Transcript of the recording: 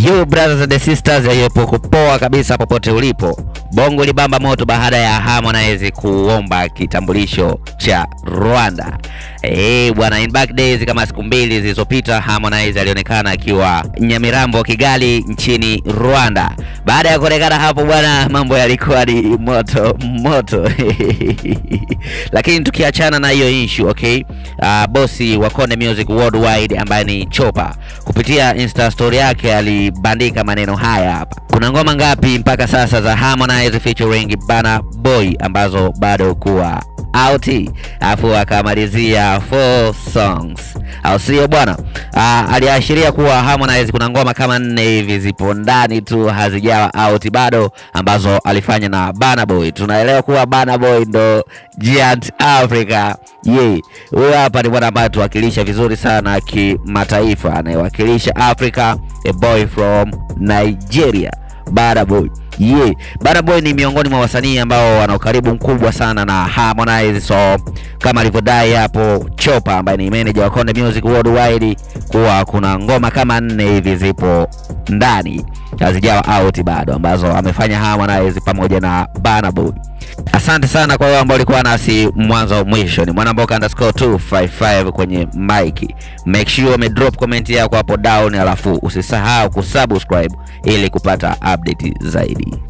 You brothers and sisters, yayepo poa kabisa popote ulipo. Bongo libamba moto baada ya Harmonize kuomba kitambulisho cha Rwanda. Eh, bwana, in back days kama siku mbili zilizopita Harmonize alionekana akiwa Nyamirambo, Kigali nchini Rwanda. Baada ya kuonekana hapo bwana, mambo yalikuwa ni moto moto. Lakini tukiachana na hiyo issue, okay? Uh, bosi wa Konde Music Worldwide ambaye ni Chopa kupitia Insta story yake alibandika maneno haya hapa. Kuna ngoma ngapi mpaka sasa za Harmonize featuring Burna Boy ambazo bado kuwa out, alafu akamalizia four songs, au sio bwana? Uh, aliashiria kuwa Harmonize kuna ngoma kama nne hivi zipo ndani tu hazijawa out bado ambazo alifanya na Burna Boy. Tunaelewa kuwa Burna Boy ndo Giant Africa. Ye, huyo hapa ni bwana ambaye tuwakilisha vizuri sana kimataifa, anayewakilisha Africa, a boy from Nigeria, Burna Boy. Ye, Burna Boy ni miongoni mwa wasanii ambao wana ukaribu mkubwa sana na Harmonize, so kama alivyodai hapo Chopa ambaye ni manager wa Konde Music Worldwide kuwa kuna ngoma kama nne hivi zipo ndani hazijawa out bado ambazo amefanya Harmonize pamoja na Burna Boy. Asante sana kwa wale ambao walikuwa nasi mwanzo mwisho. Ni mwanamboka underscore 255 kwenye mic. Make sure ume drop comment yako hapo down, alafu usisahau kusubscribe ili kupata update zaidi.